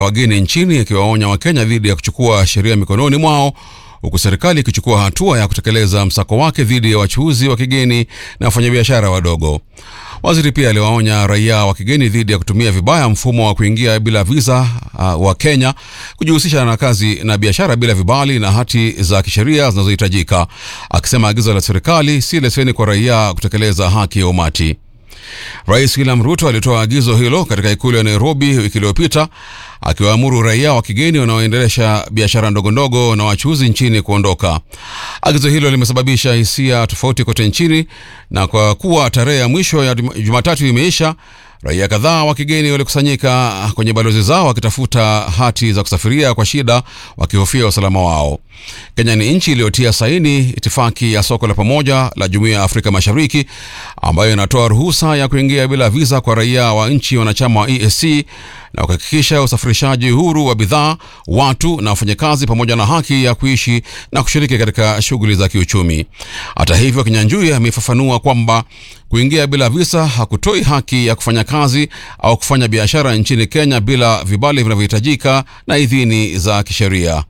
wageni nchini ikiwaonya Wakenya dhidi ya kuchukua sheria mikononi mwao huku serikali ikichukua hatua ya kutekeleza msako wake dhidi ya wachuuzi wa kigeni na wafanyabiashara wadogo. Waziri pia aliwaonya raia wa kigeni dhidi ya kutumia vibaya mfumo wa kuingia bila visa uh, wa Kenya, kujihusisha na kazi na biashara bila vibali na hati za kisheria zinazohitajika, akisema agizo la serikali si leseni kwa raia kutekeleza haki ya umati. Rais William Ruto alitoa agizo hilo katika ikulu ya Nairobi wiki iliyopita akiwaamuru raia wa kigeni wanaoendelesha biashara ndogondogo na wachuuzi nchini kuondoka. Agizo hilo limesababisha hisia tofauti kote nchini, na kwa kuwa tarehe ya mwisho ya Jumatatu imeisha, raia kadhaa wa kigeni walikusanyika kwenye balozi zao wakitafuta hati za kusafiria kwa shida, wakihofia usalama wao. Kenya ni nchi iliyotia saini itifaki ya soko la pamoja la Jumuiya ya Afrika Mashariki ambayo inatoa ruhusa ya kuingia bila visa kwa raia wa nchi wanachama wa EAC na kuhakikisha usafirishaji huru wa bidhaa, watu na wafanyakazi pamoja na haki ya kuishi na kushiriki katika shughuli za kiuchumi. Hata hivyo, Kinyanjui amefafanua kwamba kuingia bila visa hakutoi haki ya kufanya kazi au kufanya biashara nchini Kenya bila vibali vinavyohitajika na idhini za kisheria.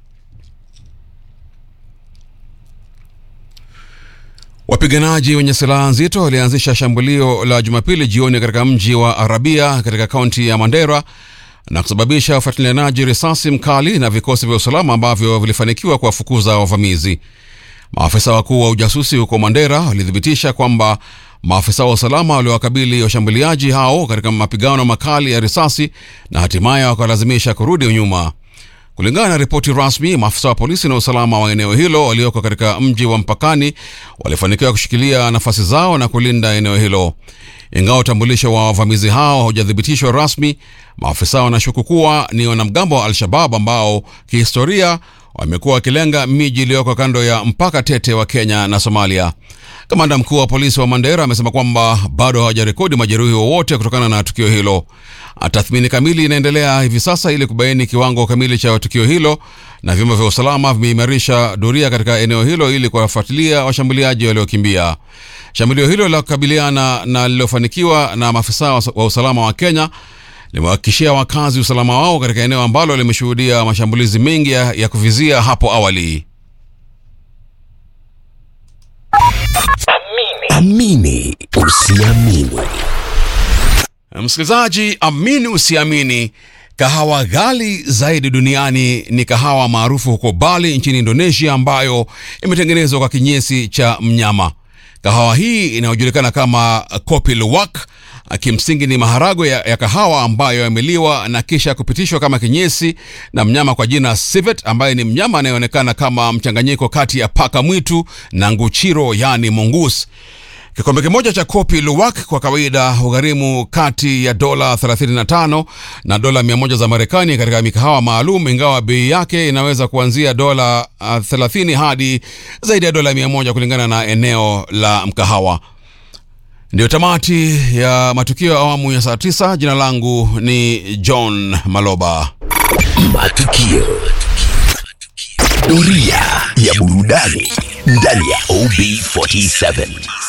Wapiganaji wenye silaha nzito walianzisha shambulio la Jumapili jioni katika mji wa Arabia katika kaunti ya Mandera na kusababisha ufuatilianaji risasi mkali na vikosi vya usalama ambavyo vilifanikiwa kuwafukuza wavamizi. Maafisa wakuu wa ujasusi huko Mandera walithibitisha kwamba maafisa wa usalama waliwakabili washambuliaji hao katika mapigano makali ya risasi na hatimaye wakalazimisha kurudi nyuma. Kulingana na ripoti rasmi, maafisa wa polisi na usalama wa eneo hilo walioko katika mji wa mpakani walifanikiwa kushikilia nafasi zao na kulinda eneo hilo. Ingawa utambulisho wa wavamizi hao haujathibitishwa rasmi, maafisa wanashuku kuwa ni wanamgambo wa Al-Shabab ambao kihistoria wamekuwa wakilenga miji iliyoko kando ya mpaka tete wa Kenya na Somalia. Kamanda mkuu wa polisi wa Mandera amesema kwamba bado hawajarekodi majeruhi wowote kutokana na tukio hilo. Tathmini kamili inaendelea hivi sasa ili kubaini kiwango kamili cha tukio hilo, na vyombo vya usalama vimeimarisha doria katika eneo hilo ili kuwafuatilia washambuliaji waliokimbia. Shambulio hilo la kukabiliana na lililofanikiwa na maafisa wa usalama wa Kenya limewahakikishia wakazi usalama wao katika eneo ambalo limeshuhudia mashambulizi mengi ya, ya kuvizia hapo awali. Amini usiamini. Msikilizaji, amini usiamini, kahawa ghali zaidi duniani ni kahawa maarufu huko Bali nchini Indonesia, ambayo imetengenezwa kwa kinyesi cha mnyama. Kahawa hii inayojulikana kama kopi luwak kimsingi ni maharagwe ya, ya kahawa ambayo yameliwa na kisha kupitishwa kama kinyesi na mnyama kwa jina civet, ambaye ni mnyama anayeonekana kama mchanganyiko kati ya paka mwitu na nguchiro, yani mongoose. Kikombe kimoja cha kopi luwak kwa kawaida hugharimu kati ya dola 35 na dola 100 za Marekani katika mikahawa maalum, ingawa bei yake inaweza kuanzia dola uh, 30 hadi zaidi ya dola 100 kulingana na eneo la mkahawa. Ndio tamati ya matukio ya awamu ya saa 9. Jina langu ni John Maloba. Matukio. Doria ya burudani ndani ya OB47.